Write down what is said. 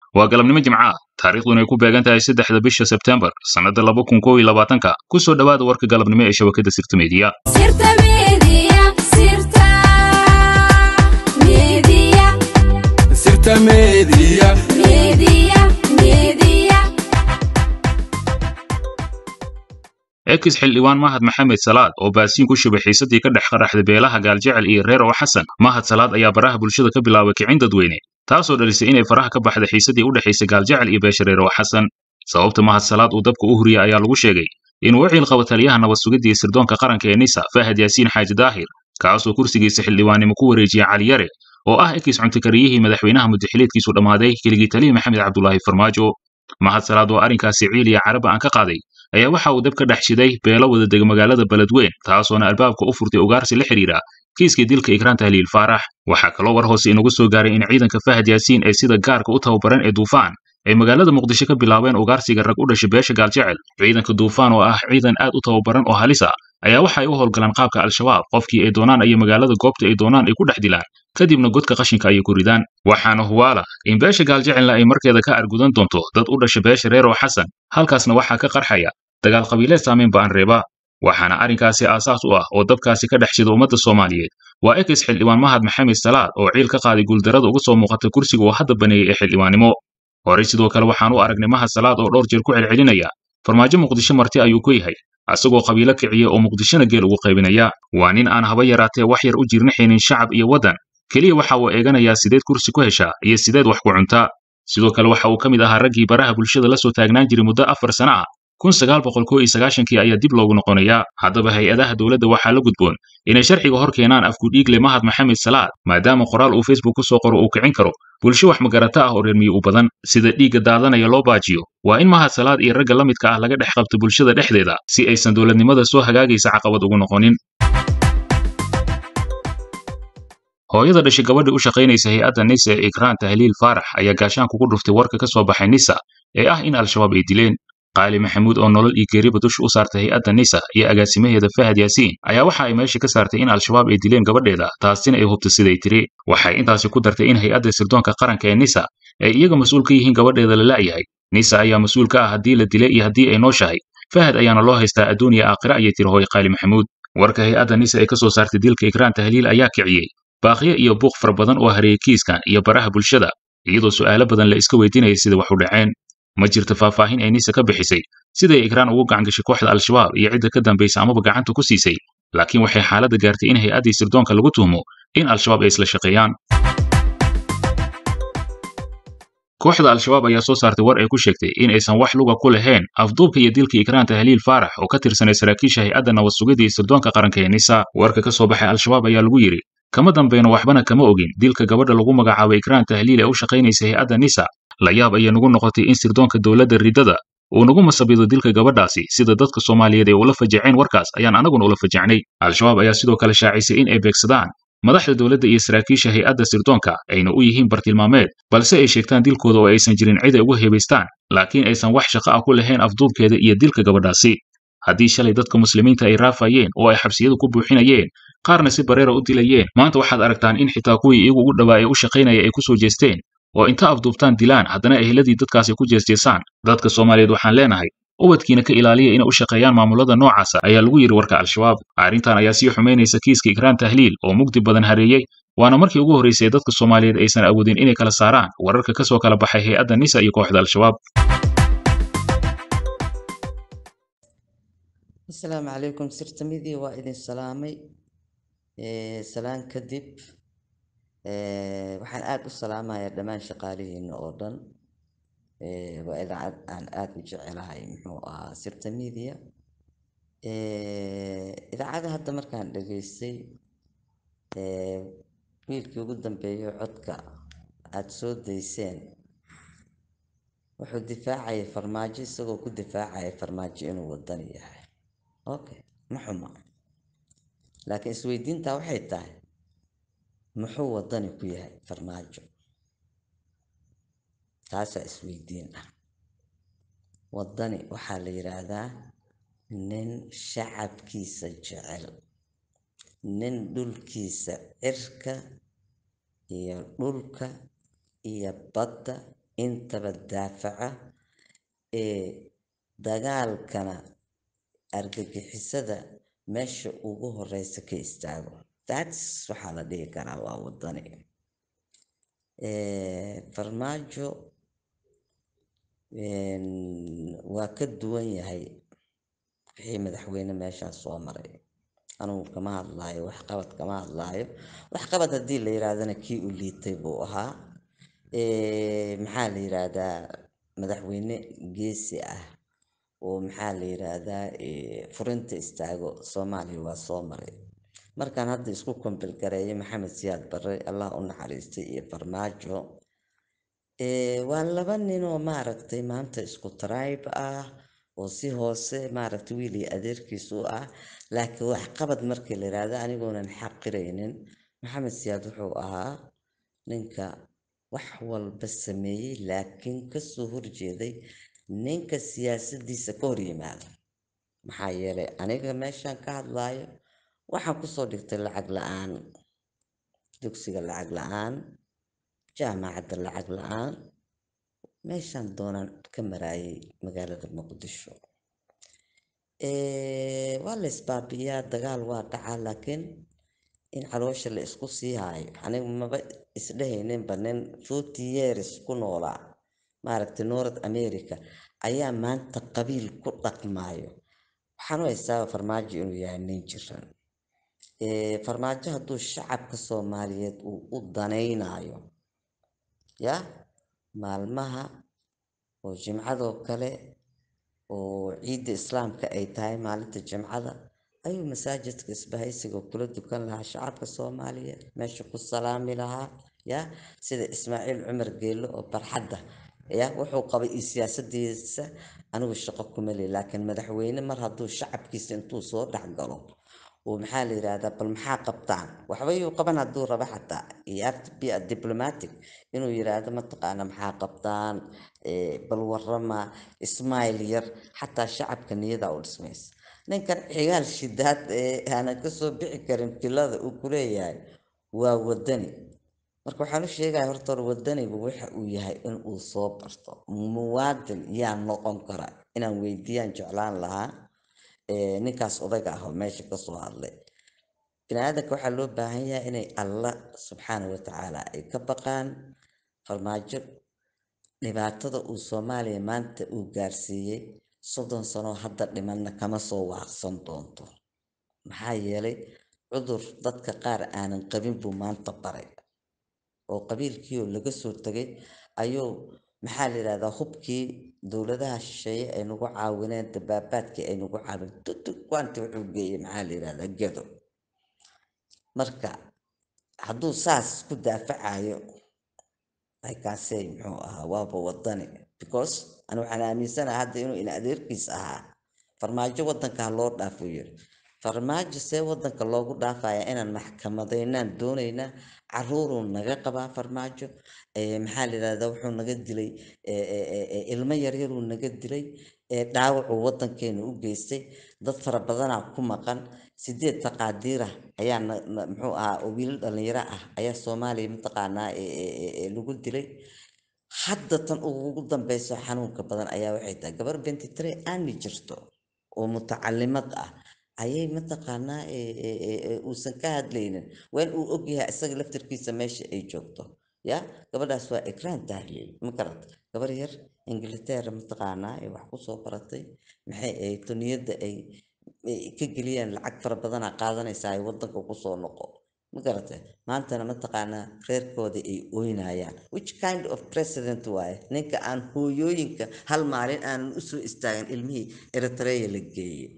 waa galabnimo jimca taariikhduna ay ku beegan tahay saddexda bisha sebtembar sannadda laba kun kow iyo labaatanka ku soo dhowaada warka galabnimo ee shabakadda sirta meediya ekis xildhibaan mahad maxamed salaad oo baasiin ku shubay xiisadii ka dhex qaraxday beelaha gaaljecel iyo reer oo xasan mahad salaad ayaa baraha bulshada ka bilaabay kicin dadweyne taasoo dhalisay inay faraha ka baxday xiisadii u dhexaysay gaaljecel iyo beesha reer oo xasan sababta mahad salaad uu dabka u huriyey ayaa lagu sheegay inuu u ciilqabo taliyaha nabad sugidda iyo sirdoonka qaranka ee nisa fahad yaasiin xaaji daahir kaasoo kursigiisa xildhibaannimo ku wareejiyey cali yare oo ah ekis cuntakariyihii madaxweynaha muddaxileedkiisu dhammaaday keligii taliya maxamed cabdulaahi farmaajo mahad salaad oo arrinkaasi ciil iyo caraba aan ka qaaday ayaa waxa uu dab ka dhex shiday beelo wada dega magaalada beledweyn taasoona albaabka u furtay ugaarsi la xidhiidha kiiskii dilka ikraan tahliil faarax waxaa kaloo war hoose inagu soo gaaray in ciidanka fahad yaasiin ee sida gaarka u tababaran ee duufaan ay magaalada muqdisho ka bilaabeen ugaarsiga rag u dhashay beesha gaaljecel ciidanka duufaan oo ah ciidan aad u tababaran oo halis ah ayaa waxa ay u howlgalaan qaabka al-shabaab qofkii ay doonaan ayay magaalada goobta ay doonaan ay ku dhex dilaan kadibna godka qashinka ayay ku ridaan waxaana huwaala in beesha gaaljecelna ay markeeda ka argudan doonto dad u dhasha beesha reer oo xasan halkaasna waxaa ka qarxaya dagaal qabiileed saamayn ba'an reeba waxaana arrinkaasi aasaas u ah oo dabkaasi ka dhex shida ummadda soomaaliyeed waa ekis xildhibaan mahad maxamed salaad oo ciil ka qaaday guuldarada uga soo muuqata kursiga uu hadda baneeyey ee xildhibaannimo horey sidoo kale waxaan u aragnay mahad salaad oo dhowr jeer ku celcelinaya farmaajo muqdisho marti ayuu ku yahay asagoo qabiilo kiciya oo muqdishona geel ugu qaybinaya waa nin aan haba yaraatee wax yar u jirnaxaynin shacab iyo waddan keliya waxa uu eeganayaa sideed kursi ku heshaa iyo sideed wax ku cuntaa sidoo kale waxa uu ka mid ahaa raggii baraha bulshada la soo taagnaan jiray muddo afar sana ah kun sagaal boqol kow iyo sagaashankii ayaa dib loogu noqonayaa haddaba hay-adaha dowladda waxaa la gudboon inay sharciga hor keenaan afkudhiigle mahad maxamed salaad maadaama qoraal uu facebook ku soo qoro uu kicin karo bulsho wax magarata ah oo reer miyi u badan sida dhiigga daadanaya loo baajiyo waa in mahad salaad iyo ragga la midka ah laga dhex qabto bulshada dhexdeeda si aysan dowladnimada soo hagaagaysa caqabad ugu noqonin hooyada dhashay gabadhii u shaqaynaysa hay-adda nisa ee ikraan tahliil faarax ayaa gaashaanku ku dhuftay warka ka soo baxay nisa ee ah in al-shabaab ay dileen qaali maxamuud oo nolol iyo geeriba dusha u saartay hay-adda nisa iyo agaasimaheeda fahad yaasiin ayaa waxa ay meesha ka saartay in al-shabaab ay dileen gabadheeda taasina ay hubtay siday tiri waxay intaasi ku dartay in hay-adda sirdoonka qaranka ee nisa ay iyaga mas-uul ka yihiin gabadheeda la la'yahay nisa ayaa mas-uul ka ah haddii la dilay iyo haddii ay nooshahay fahad ayaana loo haystaa adduuniya aakhira ayay tiri hooy qaali maxamuud warka hay-adda nisa ay ka soo saartay dilka ikraan tahliil ayaa kiciyey baaqiyo iyo buuq fara badan oo hareeyey kiiskan iyo baraha bulshada iyadoo su'aalo badan la iska weydiinayay sida wax u dhaceen ma jirto faahfaahin ay nisa ka bixisay siday ikraan ugu gacangashay kooxda al-shabaab iyo cidda ka dambaysa amaba gacanta ku siisay laakiin waxay xaaladda gaartay in hay-addii sirdoonka lagu tuhmo in al-shabaab ay isla shaqeeyaan kooxda al-shabaab ayaa soo saartay war ay ku sheegtay in aysan wax luga ku lahayn afduubka iyo dilka ikraan tahliil faarax oo ka tirsanay saraakiisha hay-adda nabad sugidda iyo sirdoonka qaranka ee nisa warka ka soo baxay al-shabaab ayaa lagu yidhi kama dambayno waxbana kama ogin dilka gabadha lagu magacaabay ikraan tahliil ee u shaqaynaysa hay-adda nisa la yaab ayay nagu noqotay in sirdoonka dowladda riddada uu nagu masabido dilka gabadhaasi sida dadka soomaaliyeed ay ula fajaceen warkaas ayaan anaguna ula fajacnay al-shabaab ayaa sidoo kale shaacisay in ay beegsadaan madaxda dowladda iyo saraakiisha hay-adda sirdoonka ayna u yihiin bartilmaameed balse ay sheegtaan dilkooda oo aysan jirin cid ay uga hebaystaan laakiin aysan wax shaqo ah ku lahayn afduubkeeda iyo dilka gabadhaasi haddii shalay dadka muslimiinta ay raafayeen oo ay xabsiyadu ku buuxinayeen qaarna si bareera u dilayeen maanta waxaad aragtaan in xitaa kuwii iyagu ugu dhawaa ee u shaqaynaya ay ku soo jeesteen oo inta afduubtaan dilaan haddana eheladii dadkaasi ku jeesjeesaan dadka soomaaliyeed waxaan leenahay ubadkiina ka ilaaliya inay u shaqeeyaan maamulada noocaasa ayaa lagu yidhi warka al-shabaab arrintan ayaa sii xumaynaysa kiiska ikraan tahliil oo mugdi badan hareeyey waana markii ugu horraysay ee dadka soomaaliyeed aysan awoodin inay kala saaraan wararka ka soo kala baxay hay-adda nisa iyo kooxda al-shabaab asalaamu calaykum sirtamidii waa idin salaamay salaan kadib waxaan aada u salaamayaa dhammaan shaqaalihiina oo dhan waa idaacad aan aada u jecelahay muxuu ahaa sirta media idaacada hadda markaan dhageystay wiilkii ugu dambeeyo codka aada soo dayseen wuxuu difaacayay farmaajo isagoo ku difaacaya farmaajo inuu wadani yahay okay ma xuma laakiin isweydiintaa waxay tahay muxuu wadani ku yahay farmaajo taasaa isweydiin ah wadani waxaa la yidhaahdaa nin shacabkiisa jecel nin dhulkiisa cirka iyo dhulka iyo badda intaba daafaca ee dagaalkana argagixisada meesha ugu horeysa ka istaago thats waxaa la dhihi karaa waa wadani farmaajo waa ka duwan yahay wixii madaxweyne meeshaas soo maray anugu kama hadlaayo waxqabad kama hadlaayo waxqabad haddii la yiraahdana kii u liitay buu ahaa maxaa la yiraahdaa madaxweyne geesi ah oo maxaa la yiraahdaa furinta istaago soomaaliya waa soo maray markaan hadda isku kombil gareeyo maxamed siyaad barre allah u naxariistay iyo farmaajo waa laba nin oo maaragtay maanta isku tribe ah oo si hoose maaragtay wiil iyo adeerkiisu ah laakiin waxqabad markii la yiraahdo anigoonan xaqiraynin maxamed siyaad wuxuu ahaa ninka wax walba sameeyey laakiin kasoo horjeeday ninka siyaasaddiisa ka hor yimaada maxaa yeelay aniga meeshaan ka hadlaayo waxaan kusoo dhigtay lacag la-aan dugsiga lacag la-aan jaamacadda lacag la-aan meeshaan doonaan ka maraayay magaalada muqdisho waa la isbaabiyaa dagaal waa dhacaa laakiin in caloosha la isku sii haayo aniga maba isdhehayninba nin forty years ku noolaa maaragtay north america ayaa maanta qabiil ku dhaqmaayo waxaan u haystaaba farmaajo inuu yahay nin jiran farmaajo hadduu shacabka soomaaliyeed uu u danaynayo ya maalmaha oo jimcadoo kale oo ciidda islaamka ay tahay maalinta jimcada ayuu masaajidka isbahaysiga kula dukan lahaa shacabka soomaaliyeed meesha ku salaami lahaa ya sida ismaaciil cumar geelo oo barxadda ya wuxuu qabay iyo siyaasadiisa anigu shaqo kuma le laakiin madaxweyne mar hadduu shacabkiisa intuu soo dhexgalo oo maxaa la yiraahdaa bal maxaa qabtaan waxba yuu qaban hadduu rabo xataa iyo be a diplomatic inuu yiraahdo mataqaana maxaa qabtaan bal warama ismail yar xataa shacabka niyada u dhismaysa ninkan xigaal shidaad ee aanan kasoo bixi karin filada uu kuleeyahay waa wadani marka waxaan u sheegaya horta hore wadanigu waxa uu yahay in uu soo barto muwaadin yaa noqon kara inaan weydiiyaan jeclaan lahaa ninkaas odayga ah oo meesha kasoo hadlay bini-aadanka waxaa loo baahan yahay inay allah subxaana watacaala ay ka baqaan farmaajo dhibaatada uu soomaaliya maanta uu gaarsiiyey soddon sano hadda dhimanna kama soo waaqsan doonto maxaa yeelay cudur dadka qaar aanan qabin buu maanta baray oo qabiilkii oo laga soo tegay ayuu maxaa la yidhahdaa hubkii dowladaha shisheeye ay nagu caawineen dabaabaadkii ay nagu caawin tutug waanti wuxuu geeyey maxaa la yidhahdaa gedo marka hadduu saas ku daafacayo aykaasey muxuu ahaa waaba wadani because ani waxaan aaminsanaha hadda inuu in adeerkiis ahaa farmaajo waddanka ha loo dhaafo yiri farmaajo see waddanka loogu dhaafaya inaan maxkamadaynaan doonaynaa caruuruu naga qabaa farmaajo maxaa la yidhahdaa wuxuu naga dilay ilmo yaryaruu naga dilay dhaawacuu waddankeena u geystay dad fara badanaa ku maqan sideed taqaadiirah ayaa muxuu ahaa oo wiilal dhalinyaro ah ayaa soomaaliya mataqaanaa lagu dilay hadda tan ugu dambeyso xanuunka badan ayaa waxay tahay gabar bentitre aani jirto oo mutacalimad ah ayay mataqaanaa uusan ka hadlaynin waan uu ogyahay isaga laftarkiisa meesha ay joogto ya gabadhaas waa ikraan tahliil ma garat gabar yar ingiliteera mataqaanaa ay wax kusoo baratay maxay ahayd tuniyadda ay ka geliyaan lacag fara badanaa qaadanaysaa ay waddanka kusoo noqo ma garate maantana mataqaanaa reerkooda ay oynayaan which kind of president waaye ninka aan hooyooyinka hal maalin aanan usoo istaagin ilmihii eritrea la geeyey